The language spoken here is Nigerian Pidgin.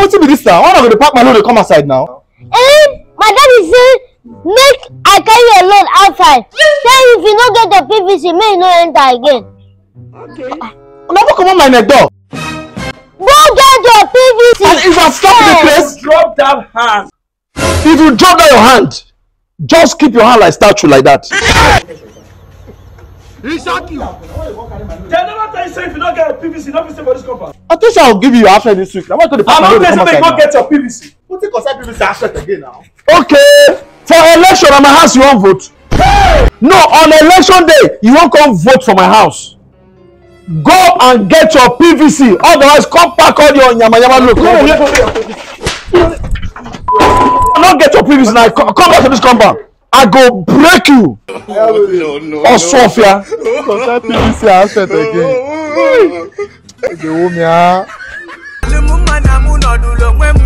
wetin be dis now why una go dey pack my load dey come outside now. Eh, my daddy say make I carry your load outside. Say if you no get your PVC, make you no enter again. una no comot my neck door. Go get your PVC. and if i stop the place Drop that hand. if you drop down your hand just keep your hand like statue like that. They never tell you say if you don't get a PVC, don't stay for this compound. i think say i go give you after this week na why i tell the pack I'm my not load dey telling come you say outside make you go now. get your PVC. wetin concern people say asset again now. okay for election na my house you wan vote. no on election day you wan come vote for my house. go and get your pvc otherwise come pack all your yamayama load. come on no get your pvc now come come back to this compound i go break you. no, no. osofia. concern pvc asset again. Dey wo mi ah. Lumumana munodulongwe